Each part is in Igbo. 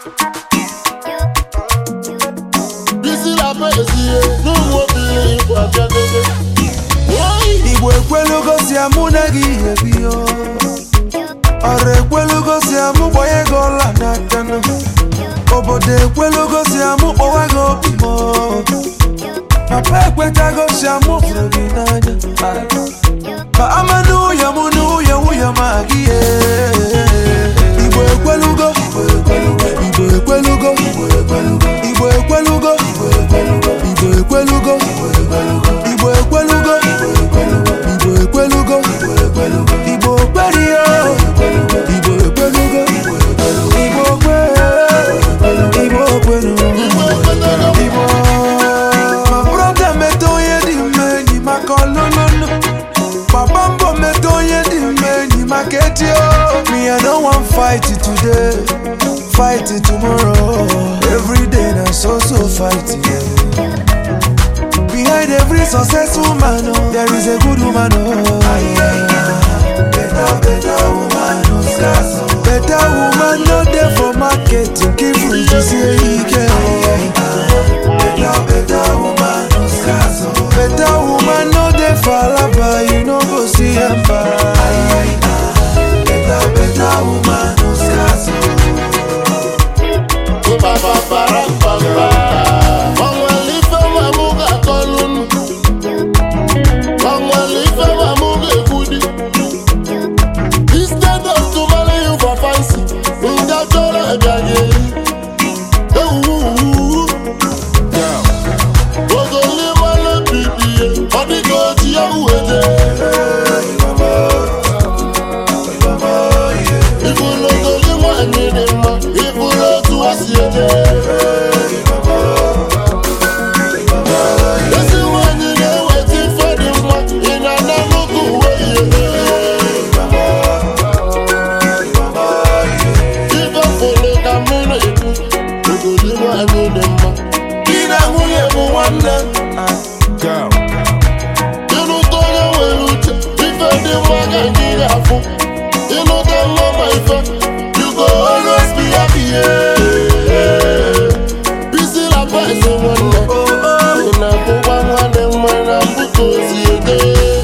Bisi la pezie, n'ụmụ obìnrin Igbo abịagogo. Oyi! igbo ekwelugo si amụ na gị ebi ọrụ ekwelugo si amụ gbanye gị ọla n'aka nụ. obodo ekwelugo si amụ kpọwa gị obi m papa ekwetago si amụ fụrụ gị n'anya ma ama n'ụyọ mụ n'ụyọ nwụyọ ma gị ye. igbo ekwelugo igbo ekwelugo igbo ekwelugo igbo ekwelugo igbo ekwelugo igbo ekwelugo igbo ekwelugo igbo okperio igbo ekwelugo igbo okwe igbo okwelugo Igbo ekwetago Igbo ma brọda meta onye dị mma enyi maka ọlụlụlụ papa mbọ meta onye dị mma enyi maka etio me i no wan fight today fight tomorrow every day na so so fight yeah. behind every successful man oh, there is a good woman oh. better better woman no scarce oh. better woman no dey for market nke fruit sie ike oh. better better woman no scarce oh. better woman no dey for alaba you no go see emba better better woman no scarce oh. Ba-ba-ba-ra-ba-ba. Onwere ife nwa mụ ga-akọlụ nụ. Onwere ife nwa mụ ga-ekwudi. Instead of to marry you for fancy, nga chọrọ abịaghị. Ewuwu. Ogoli mmanụ bibie, ọ dịka oji ya uwede. Ifụlụ ogoli nwanyị dị mma, ifụlụ otu o si eje. Ezi nwanyị na-eweta ife dị mma, ị na-ana nnukwu uwe ihe. Ife fụlụ ka mụ na-ekwu, ogoli nwanyị dị mma. Di na nwunye bụ nwanne. Ịnụta onye nwere uche, ife dị mma ka gị ga-afụ. Ịnụta nwa ma ife, you go always be happy. yeah. Bisi la pesi nwanne. Ị na-abụkwa nwanne mma na mbụ ka o si ede.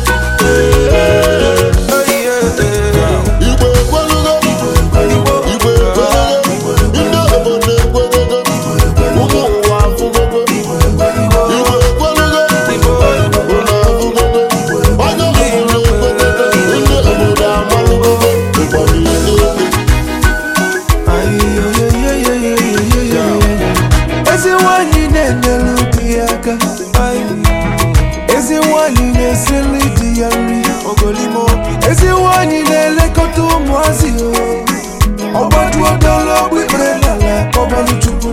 Igbo ekwelugo, Igbo ekwelugo, ndị obodo ekwelugo, ụmụ ụwa afụgogo. Igbo ekwelugo, unu afụgogo. Onye obodo ekwelugo, ndị obodo amalụgogo. Igbo niile. ezi nwanyị na-enyelu di ya aka ezi nwanyị na-esili di ya nri ezi nwanyị na-elekọta ụmụazị o ọgbajuodologbo ikpere n'ala kpọbalụ chukwu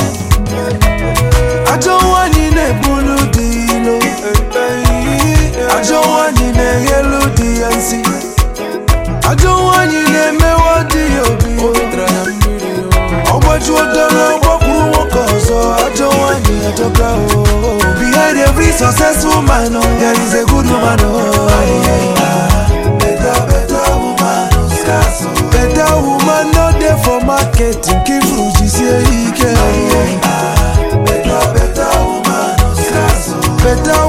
ajọ nwanyị na-ebulu di ilo ajọ nwanyị na-eghelu di ya nsi ajọ nwanyị na-emewa di ya obi ọgbajuodolo gbakwuru nwoke ọzọ ajọ nwanyị ajọka o behind every successful man oh, there is a good woman oh. better better woman no scarce oh. better woman no dey for market nke ifuru jisie ike better better woman no scarce oh. better